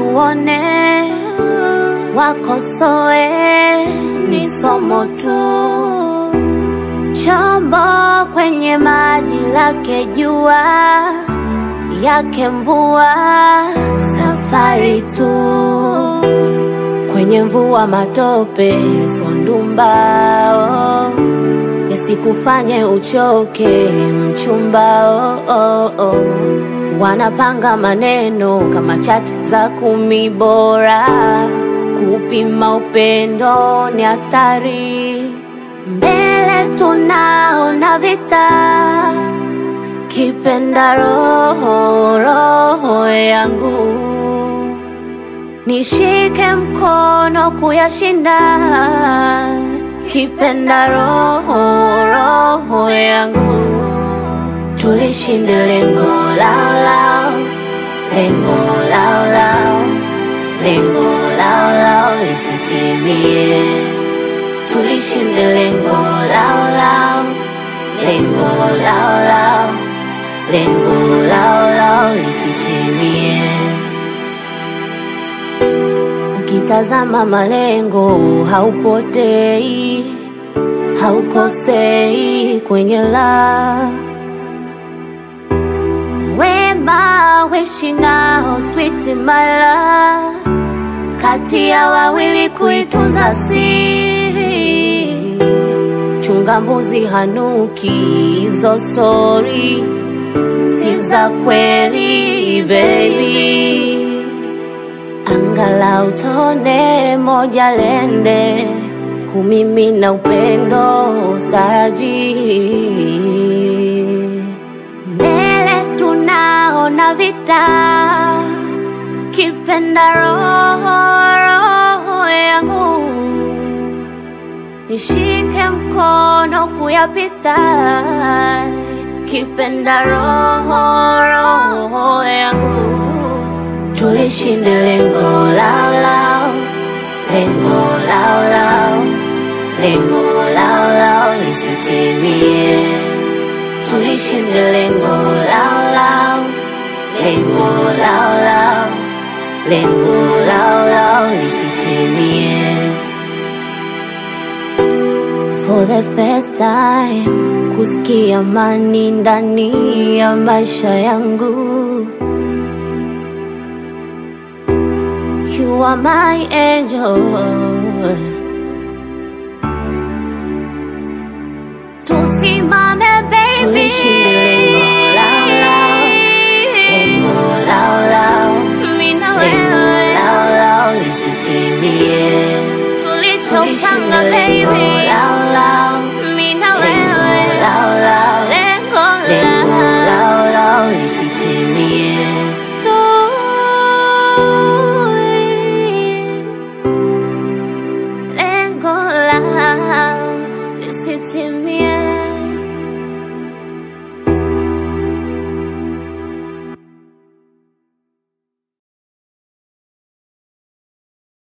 wakuone, wakosoe, ni somo tu. Chombo kwenye maji lake jua, yake mvua, safari tu. Kwenye mvua matope, sondumbao yasikufanye uchoke mchumba oh, oh, oh. Wanapanga maneno kama chati za kumi bora, kupima upendo ni hatari. Mbele tunaona vita, kipenda roho roho yangu, nishike mkono kuyashinda kipenda roho roho yangu, tulishinde lengo lao lao, lengo lao lao, lengo lao lao lisitimie. Tulishinde lengo lao lao, lengo lao lao, lengo lao lao lisitimie. Ukitazama malengo haupotei, haukosei kwenye la wema wishi nao sweet my love, kati ya wawili kuitunza siri, chunga mbuzi hanuki, hizo sori si za kweli baby angalau tone moja lende kumimina upendo staraji mbele tunaona vita kipenda roho roho yangu nishike mkono kuyapita kipenda roho roho yangu tulishinde lengo lao lao, lengo lao lao, lengo lao lao lisitimie. Tulishinde lengo lao lao, lengo lao lao, lengo lao lao lisitimie. For the first time kusikia amani ndani ya maisha yangu. You are my angel. Tusimame baby, Tulishinde